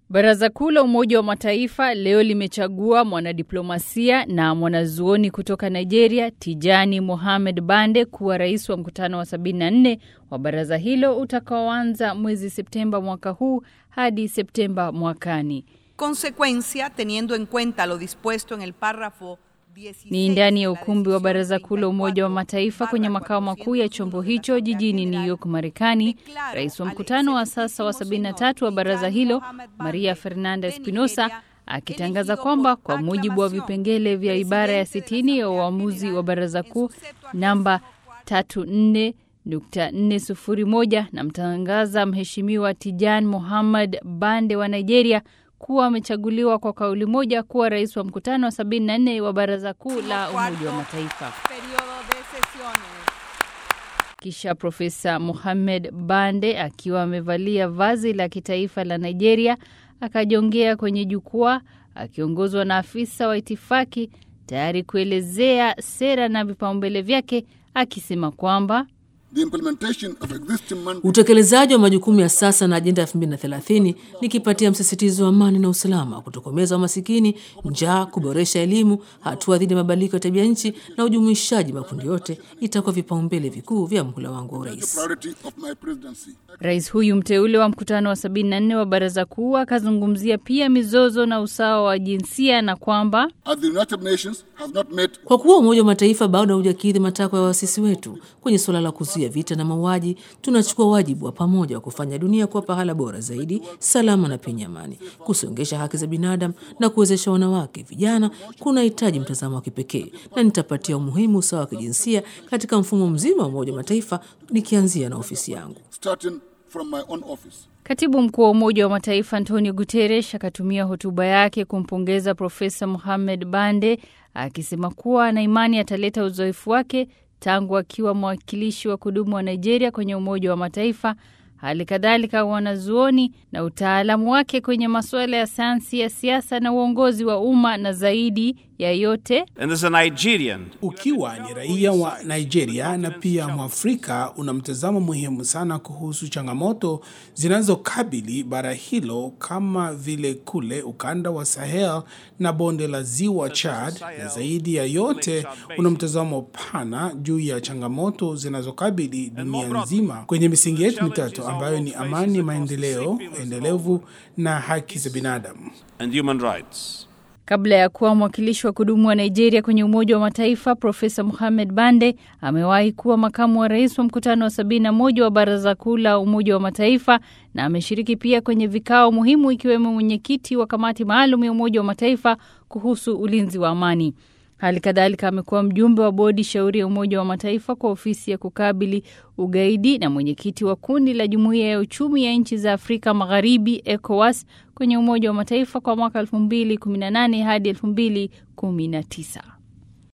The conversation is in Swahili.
Baraza Kuu la Umoja wa Mataifa leo limechagua mwanadiplomasia na mwanazuoni kutoka Nigeria, Tijani Mohamed Bande kuwa rais wa mkutano wa 74 wa baraza hilo utakaoanza mwezi Septemba mwaka huu hadi Septemba mwakani. Consecuencia, teniendo en cuenta lo dispuesto en el párrafo Ni ndani ya ukumbi wa Baraza Kuu la Umoja wa Mataifa kwenye makao makuu ya chombo hicho jijini New York, Marekani. Rais wa mkutano wa sasa wa 73 wa baraza hilo, Maria Fernanda Espinosa, akitangaza kwamba kwa mujibu wa vipengele vya ibara ya 60 ya uamuzi wa Baraza Kuu namba 34.401 namtangaza Mheshimiwa Tijan Mohamed Bande wa Nigeria kuwa amechaguliwa kwa kauli moja kuwa rais wa mkutano wa 74 wa Baraza Kuu la Umoja wa Mataifa. Kisha Profesa Mohamed Bande akiwa amevalia vazi la kitaifa la Nigeria akajongea kwenye jukwaa akiongozwa na afisa wa itifaki tayari kuelezea sera na vipaumbele vyake akisema kwamba Utekelezaji wa majukumu ya sasa na ajenda ya 2030 ni kipatia msisitizo wa amani na usalama, kutokomeza umasikini, njaa, kuboresha elimu, hatua dhidi ya mabadiliko ya tabia nchi na ujumuishaji makundi yote itakuwa vipaumbele vikuu vya mhula wangu wa urais. Rais huyu mteule wa mkutano wa 74 wa Baraza Kuu akazungumzia pia mizozo na usawa wa jinsia na kwamba Kwa kuwa Umoja wa Mataifa bado haujakidhi matakwa ya waasisi wetu kwenye suala la kuzuia vita na mauaji, tunachukua wajibu wa pamoja wa kufanya dunia kuwa pahala bora zaidi, salama na penye amani, kusongesha haki za binadamu na kuwezesha wanawake, vijana kunahitaji mtazamo wa kipekee, na nitapatia umuhimu usawa wa kijinsia katika mfumo mzima wa Umoja wa Mataifa, nikianzia na ofisi yangu. Katibu mkuu wa Umoja wa Mataifa Antonio Guterres akatumia hotuba yake kumpongeza Profesa Mohamed Bande akisema kuwa ana imani ataleta uzoefu wake tangu akiwa mwakilishi wa kudumu wa Nigeria kwenye Umoja wa Mataifa, hali kadhalika wanazuoni na utaalamu wake kwenye masuala ya sayansi ya siasa na uongozi wa umma, na zaidi ya yote And as a Nigerian, Ukiwa ni raia wa Nigeria na pia Mwafrika, una mtazamo muhimu sana kuhusu changamoto zinazokabili bara hilo kama vile kule ukanda wa Sahel na bonde la ziwa Chad, na zaidi ya yote una mtazamo pana juu ya changamoto zinazokabili dunia nzima kwenye misingi yetu mitatu ambayo ni amani, maendeleo endelevu na haki za binadamu. and human rights. Kabla ya kuwa mwakilishi wa kudumu wa Nigeria kwenye Umoja wa Mataifa, Profesa Mohamed Bande amewahi kuwa makamu wa rais wa mkutano wa 71 wa Baraza Kuu la Umoja wa Mataifa na ameshiriki pia kwenye vikao muhimu ikiwemo mwenyekiti wa kamati maalum ya Umoja wa Mataifa kuhusu ulinzi wa amani. Hali kadhalika amekuwa mjumbe wa bodi shauri ya Umoja wa Mataifa kwa ofisi ya kukabili ugaidi na mwenyekiti wa kundi la Jumuiya ya Uchumi ya Nchi za Afrika Magharibi ECOWAS kwenye Umoja wa Mataifa kwa mwaka 2018 hadi 2019.